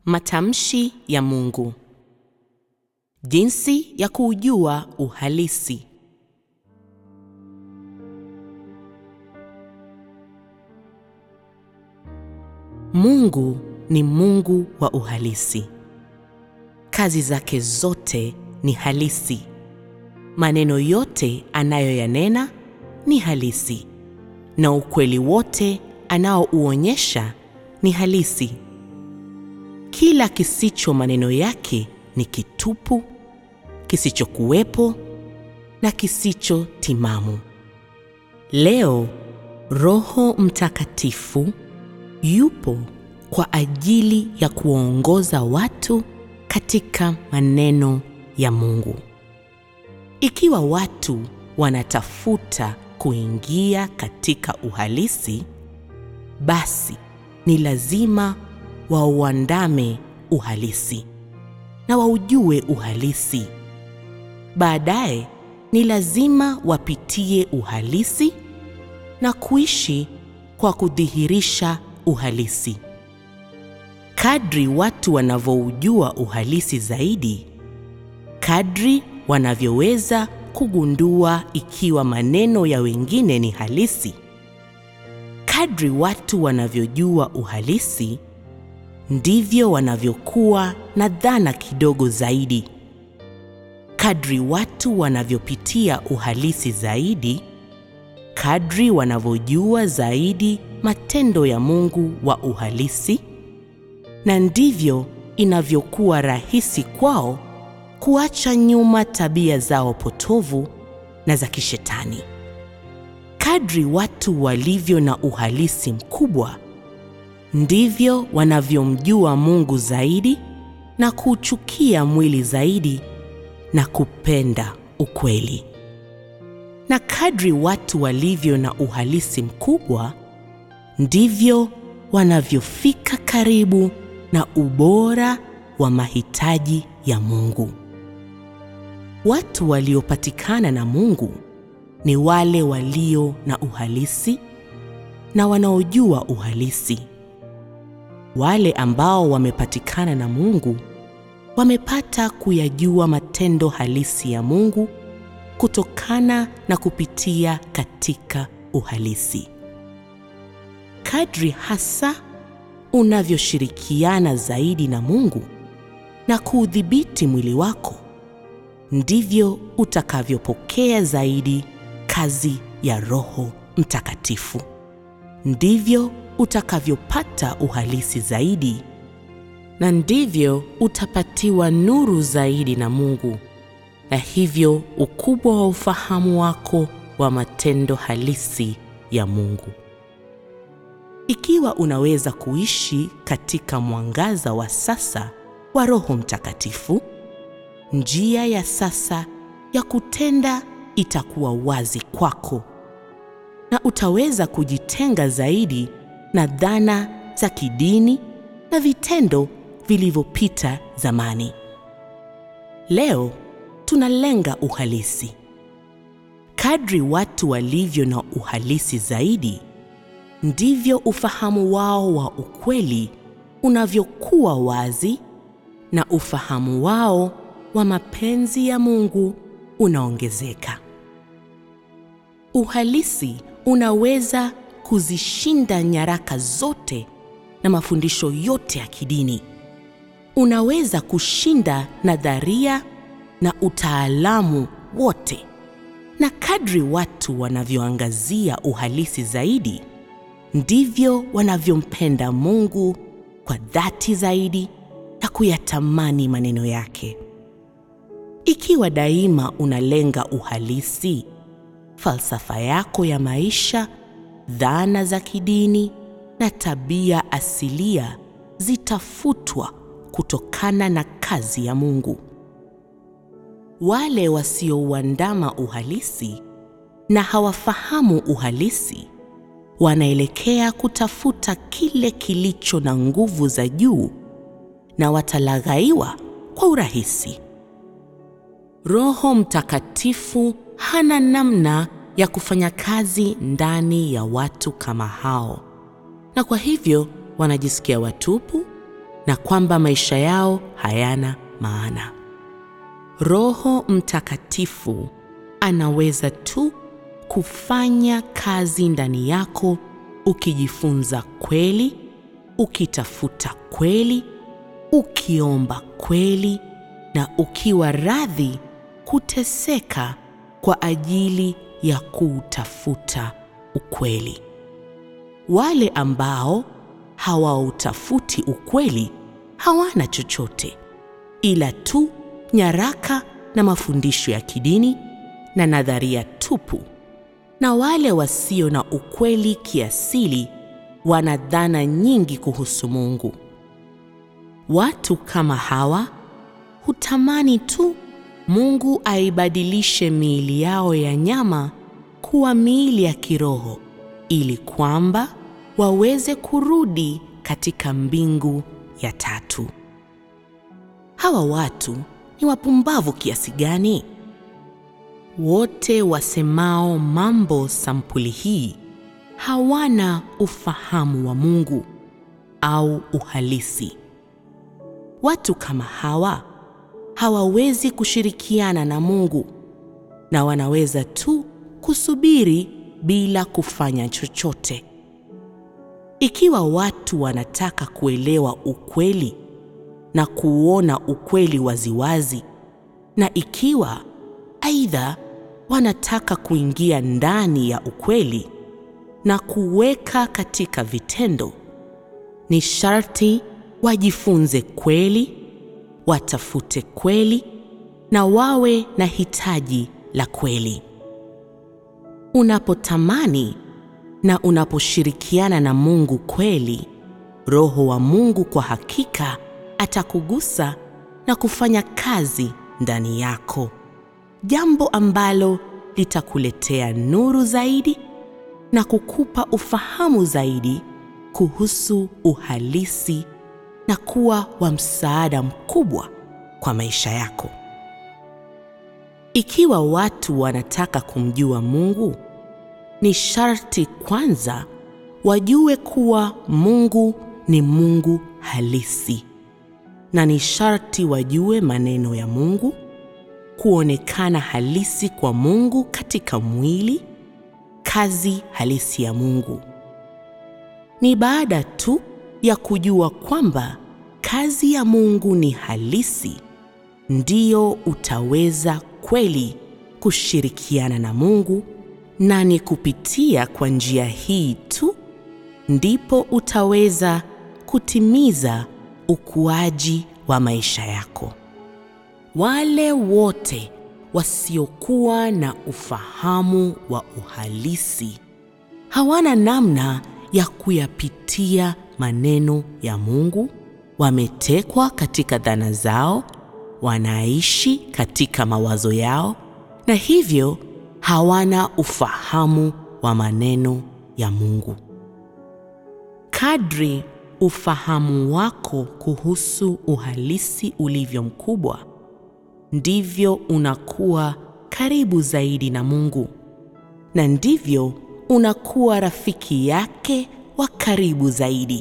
Matamshi ya Mungu. Jinsi ya kuujua uhalisi. Mungu ni Mungu wa uhalisi. Kazi zake zote ni halisi. Maneno yote anayoyanena ni halisi, na ukweli wote anaouonyesha ni halisi. Kila kisicho maneno yake ni kitupu, kisichokuwepo na kisicho timamu. Leo Roho Mtakatifu yupo kwa ajili ya kuwaongoza watu katika maneno ya Mungu. Ikiwa watu wanatafuta kuingia katika uhalisi, basi ni lazima wauandame uhalisi na waujue uhalisi. Baadaye ni lazima wapitie uhalisi na kuishi kwa kudhihirisha uhalisi. Kadri watu wanavyoujua uhalisi zaidi, kadri wanavyoweza kugundua ikiwa maneno ya wengine ni halisi. Kadri watu wanavyojua uhalisi, ndivyo wanavyokuwa na dhana kidogo zaidi. Kadri watu wanavyopitia uhalisi zaidi, kadri wanavyojua zaidi matendo ya Mungu wa uhalisi, na ndivyo inavyokuwa rahisi kwao kuacha nyuma tabia zao potovu na za kishetani. Kadri watu walivyo na uhalisi mkubwa, ndivyo wanavyomjua Mungu zaidi na kuuchukia mwili zaidi na kupenda ukweli. Na kadri watu walivyo na uhalisi mkubwa, ndivyo wanavyofika karibu na ubora wa mahitaji ya Mungu. Watu waliopatikana na Mungu ni wale walio na uhalisi na wanaojua uhalisi. Wale ambao wamepatikana na Mungu wamepata kuyajua matendo halisi ya Mungu kutokana na kupitia katika uhalisi. Kadri hasa unavyoshirikiana zaidi na Mungu na kuudhibiti mwili wako, ndivyo utakavyopokea zaidi kazi ya Roho Mtakatifu. Ndivyo utakavyopata uhalisi zaidi, na ndivyo utapatiwa nuru zaidi na Mungu, na hivyo ukubwa wa ufahamu wako wa matendo halisi ya Mungu. Ikiwa unaweza kuishi katika mwangaza wa sasa wa Roho Mtakatifu, njia ya sasa ya kutenda itakuwa wazi kwako, na utaweza kujitenga zaidi na dhana za kidini na vitendo vilivyopita zamani. Leo tunalenga uhalisi. Kadri watu walivyo na uhalisi zaidi, ndivyo ufahamu wao wa ukweli unavyokuwa wazi na ufahamu wao wa mapenzi ya Mungu unaongezeka. Uhalisi unaweza kuzishinda nyaraka zote na mafundisho yote ya kidini. Unaweza kushinda nadharia na utaalamu wote. Na kadri watu wanavyoangazia uhalisi zaidi, ndivyo wanavyompenda Mungu kwa dhati zaidi na kuyatamani maneno yake. Ikiwa daima unalenga uhalisi, falsafa yako ya maisha, dhana za kidini na tabia asilia zitafutwa kutokana na kazi ya Mungu. Wale wasiouandama uhalisi na hawafahamu uhalisi wanaelekea kutafuta kile kilicho na nguvu za juu na watalaghaiwa kwa urahisi. Roho Mtakatifu hana namna ya kufanya kazi ndani ya watu kama hao, na kwa hivyo wanajisikia watupu na kwamba maisha yao hayana maana. Roho Mtakatifu anaweza tu kufanya kazi ndani yako ukijifunza kweli, ukitafuta kweli, ukiomba kweli na ukiwa radhi kuteseka kwa ajili ya kuutafuta ukweli. Wale ambao hawautafuti ukweli hawana chochote ila tu nyaraka na mafundisho ya kidini na nadharia tupu, na wale wasio na ukweli kiasili wana dhana nyingi kuhusu Mungu. Watu kama hawa hutamani tu Mungu aibadilishe miili yao ya nyama kuwa miili ya kiroho ili kwamba waweze kurudi katika mbingu ya tatu. Hawa watu ni wapumbavu kiasi gani? Wote wasemao mambo sampuli hii hawana ufahamu wa Mungu au uhalisi. Watu kama hawa hawawezi kushirikiana na Mungu na wanaweza tu kusubiri bila kufanya chochote. Ikiwa watu wanataka kuelewa ukweli na kuona ukweli waziwazi, na ikiwa aidha wanataka kuingia ndani ya ukweli na kuweka katika vitendo, ni sharti wajifunze kweli, watafute kweli na wawe na hitaji la kweli. Unapotamani na unaposhirikiana na Mungu kweli, Roho wa Mungu kwa hakika atakugusa na kufanya kazi ndani yako, jambo ambalo litakuletea nuru zaidi na kukupa ufahamu zaidi kuhusu uhalisi na kuwa wa msaada mkubwa kwa maisha yako. Ikiwa watu wanataka kumjua Mungu, ni sharti kwanza wajue kuwa Mungu ni Mungu halisi, na ni sharti wajue maneno ya Mungu, kuonekana halisi kwa Mungu katika mwili, kazi halisi ya Mungu. Ni baada tu ya kujua kwamba kazi ya Mungu ni halisi, ndiyo utaweza kweli kushirikiana na Mungu, na ni kupitia kwa njia hii tu ndipo utaweza kutimiza ukuaji wa maisha yako. Wale wote wasiokuwa na ufahamu wa uhalisi hawana namna ya kuyapitia maneno ya Mungu, wametekwa katika dhana zao, wanaishi katika mawazo yao, na hivyo hawana ufahamu wa maneno ya Mungu. Kadri ufahamu wako kuhusu uhalisi ulivyo mkubwa, ndivyo unakuwa karibu zaidi na Mungu, na ndivyo unakuwa rafiki yake wa karibu zaidi.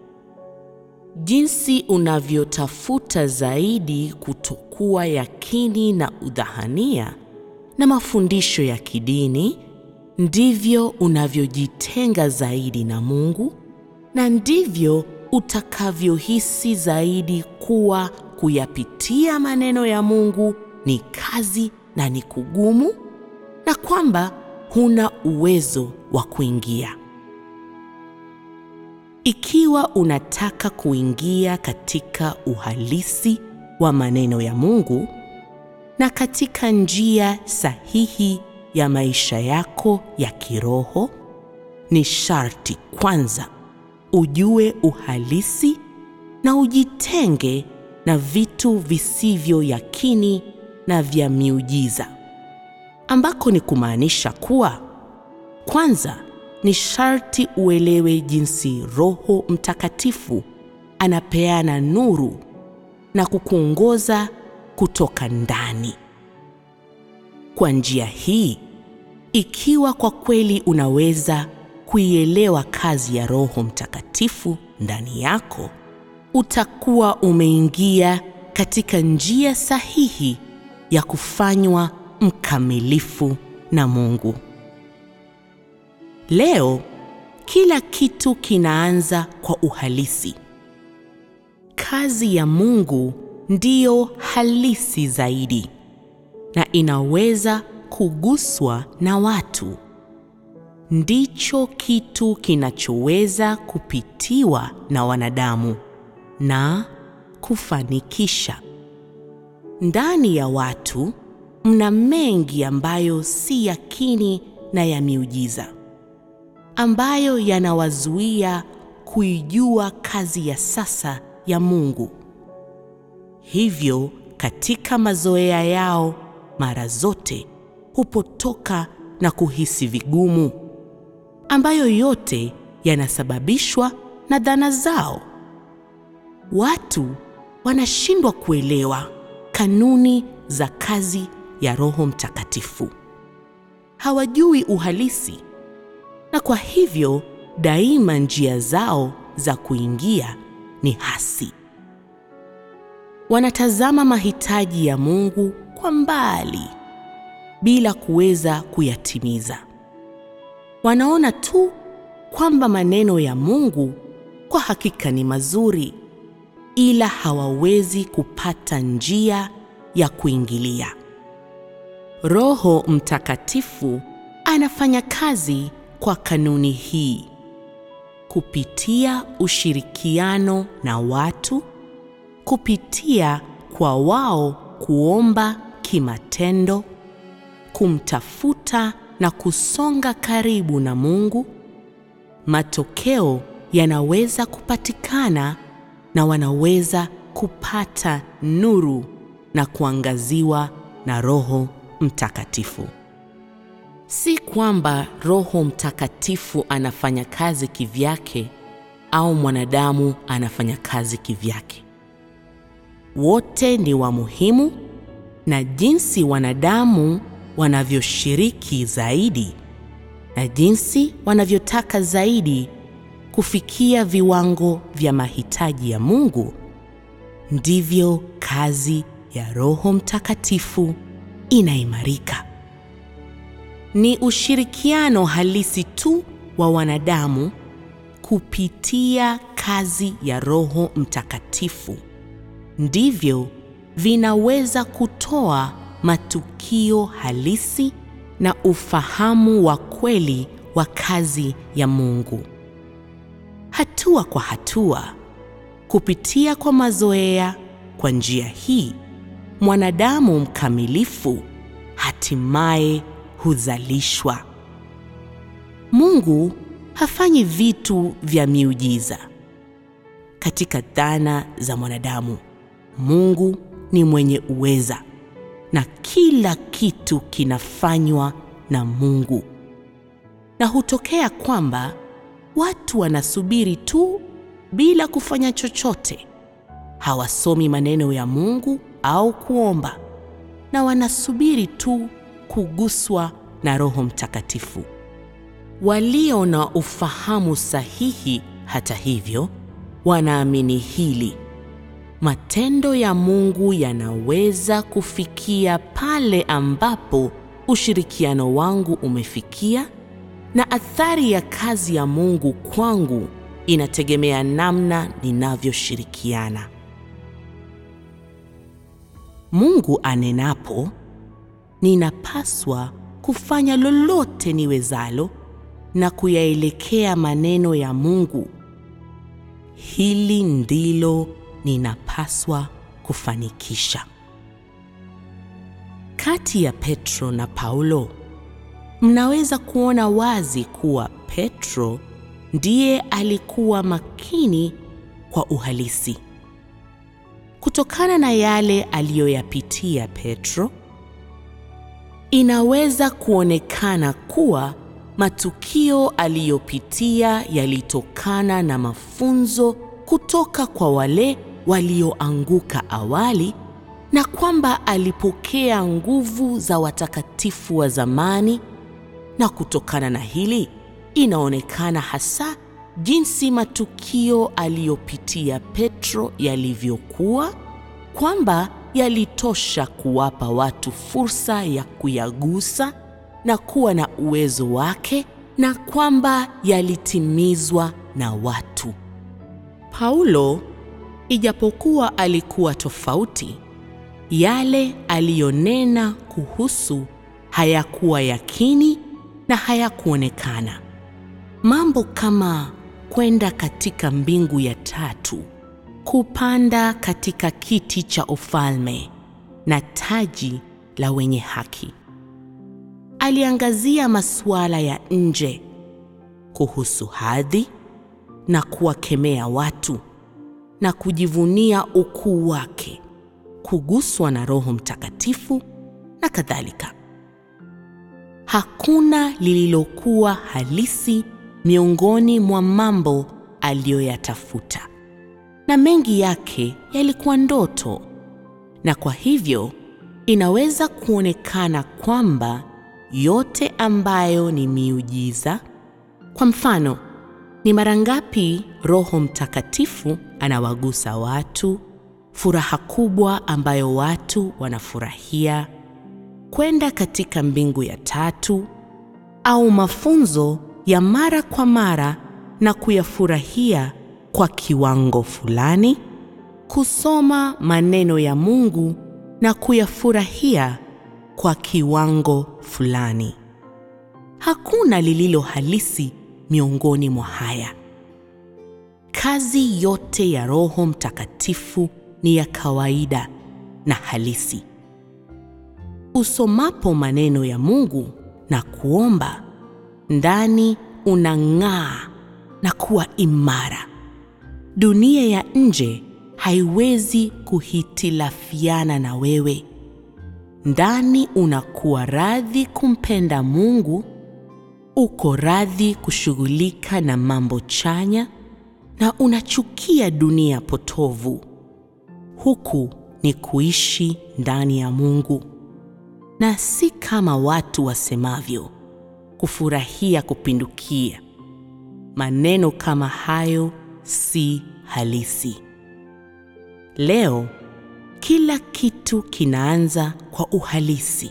Jinsi unavyotafuta zaidi kutokuwa yakini na udhahania na mafundisho ya kidini, ndivyo unavyojitenga zaidi na Mungu, na ndivyo utakavyohisi zaidi kuwa kuyapitia maneno ya Mungu ni kazi na ni kugumu, na kwamba huna uwezo wa kuingia. Ikiwa unataka kuingia katika uhalisi wa maneno ya Mungu na katika njia sahihi ya maisha yako ya kiroho, ni sharti kwanza ujue uhalisi na ujitenge na vitu visivyo yakini na vya miujiza, ambako ni kumaanisha kuwa kwanza ni sharti uelewe jinsi Roho Mtakatifu anapeana nuru na kukuongoza kutoka ndani. Kwa njia hii, ikiwa kwa kweli unaweza kuielewa kazi ya Roho Mtakatifu ndani yako, utakuwa umeingia katika njia sahihi ya kufanywa mkamilifu na Mungu. Leo kila kitu kinaanza kwa uhalisi. Kazi ya Mungu ndiyo halisi zaidi na inaweza kuguswa na watu. Ndicho kitu kinachoweza kupitiwa na wanadamu na kufanikisha. Ndani ya watu mna mengi ambayo si yakini na ya miujiza, ambayo yanawazuia kuijua kazi ya sasa ya Mungu. Hivyo katika mazoea yao mara zote hupotoka na kuhisi vigumu, ambayo yote yanasababishwa na dhana zao. Watu wanashindwa kuelewa kanuni za kazi ya Roho Mtakatifu. Hawajui uhalisi, na kwa hivyo daima njia zao za kuingia ni hasi. Wanatazama mahitaji ya Mungu kwa mbali bila kuweza kuyatimiza. Wanaona tu kwamba maneno ya Mungu kwa hakika ni mazuri, ila hawawezi kupata njia ya kuingilia. Roho Mtakatifu anafanya kazi kwa kanuni hii kupitia ushirikiano na watu, kupitia kwa wao kuomba kimatendo, kumtafuta na kusonga karibu na Mungu. Matokeo yanaweza kupatikana na wanaweza kupata nuru na kuangaziwa na Roho Mtakatifu. Si kwamba Roho Mtakatifu anafanya kazi kivyake au mwanadamu anafanya kazi kivyake. Wote ni wa muhimu, na jinsi wanadamu wanavyoshiriki zaidi na jinsi wanavyotaka zaidi kufikia viwango vya mahitaji ya Mungu, ndivyo kazi ya Roho Mtakatifu inaimarika. Ni ushirikiano halisi tu wa wanadamu kupitia kazi ya Roho Mtakatifu ndivyo vinaweza kutoa matukio halisi na ufahamu wa kweli wa kazi ya Mungu. Hatua kwa hatua, kupitia kwa mazoea, kwa njia hii mwanadamu mkamilifu hatimaye huzalishwa. Mungu hafanyi vitu vya miujiza. Katika dhana za mwanadamu, Mungu ni mwenye uweza na kila kitu kinafanywa na Mungu. Na hutokea kwamba watu wanasubiri tu bila kufanya chochote. Hawasomi maneno ya Mungu au kuomba, na wanasubiri tu kuguswa na Roho Mtakatifu. Walio na ufahamu sahihi, hata hivyo, wanaamini hili: matendo ya Mungu yanaweza kufikia pale ambapo ushirikiano wangu umefikia, na athari ya kazi ya Mungu kwangu inategemea namna ninavyoshirikiana. Mungu anenapo, ninapaswa kufanya lolote niwezalo na kuyaelekea maneno ya Mungu. Hili ndilo ninapaswa kufanikisha. Kati ya Petro na Paulo, mnaweza kuona wazi kuwa Petro ndiye alikuwa makini kwa uhalisi. Kutokana na yale aliyoyapitia Petro, inaweza kuonekana kuwa matukio aliyopitia yalitokana na mafunzo kutoka kwa wale walioanguka awali na kwamba alipokea nguvu za watakatifu wa zamani, na kutokana na hili inaonekana hasa jinsi matukio aliyopitia Petro yalivyokuwa, kwamba yalitosha kuwapa watu fursa ya kuyagusa na kuwa na uwezo wake, na kwamba yalitimizwa na watu. Paulo, ijapokuwa alikuwa tofauti, yale aliyonena kuhusu hayakuwa yakini na hayakuonekana. Mambo kama kwenda katika mbingu ya tatu, kupanda katika kiti cha ufalme na taji la wenye haki. Aliangazia masuala ya nje kuhusu hadhi na kuwakemea watu na kujivunia ukuu wake, kuguswa na Roho Mtakatifu na kadhalika. Hakuna lililokuwa halisi miongoni mwa mambo aliyoyatafuta, na mengi yake yalikuwa ndoto, na kwa hivyo inaweza kuonekana kwamba yote ambayo ni miujiza. Kwa mfano, ni mara ngapi Roho Mtakatifu anawagusa watu, furaha kubwa ambayo watu wanafurahia, kwenda katika mbingu ya tatu, au mafunzo ya mara kwa mara na kuyafurahia kwa kiwango fulani, kusoma maneno ya Mungu na kuyafurahia kwa kiwango fulani. Hakuna lililo halisi miongoni mwa haya. Kazi yote ya Roho Mtakatifu ni ya kawaida na halisi. Usomapo maneno ya Mungu na kuomba, ndani unang'aa na kuwa imara. Dunia ya nje haiwezi kuhitilafiana na wewe. Ndani unakuwa radhi kumpenda Mungu, uko radhi kushughulika na mambo chanya na unachukia dunia potovu. Huku ni kuishi ndani ya Mungu, na si kama watu wasemavyo, kufurahia kupindukia. Maneno kama hayo si halisi. Leo kila kitu kinaanza kwa uhalisi.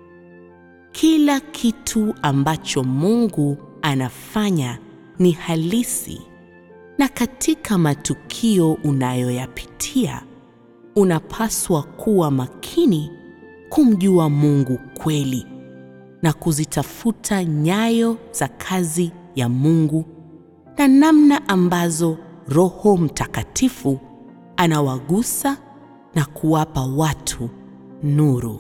Kila kitu ambacho Mungu anafanya ni halisi, na katika matukio unayoyapitia unapaswa kuwa makini kumjua Mungu kweli na kuzitafuta nyayo za kazi ya Mungu na namna ambazo Roho Mtakatifu anawagusa na kuwapa watu nuru.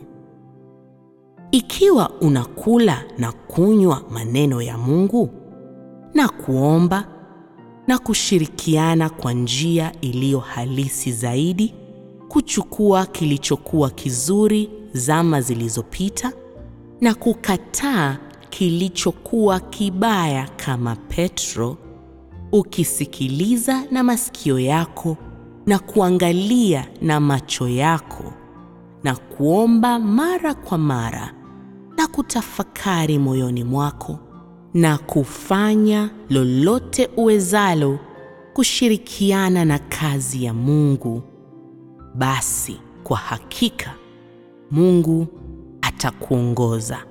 Ikiwa unakula na kunywa maneno ya Mungu na kuomba na kushirikiana kwa njia iliyo halisi zaidi, kuchukua kilichokuwa kizuri zama zilizopita na kukataa kilichokuwa kibaya kama Petro, ukisikiliza na masikio yako na kuangalia na macho yako na kuomba mara kwa mara na kutafakari moyoni mwako na kufanya lolote uwezalo kushirikiana na kazi ya Mungu, basi kwa hakika Mungu atakuongoza.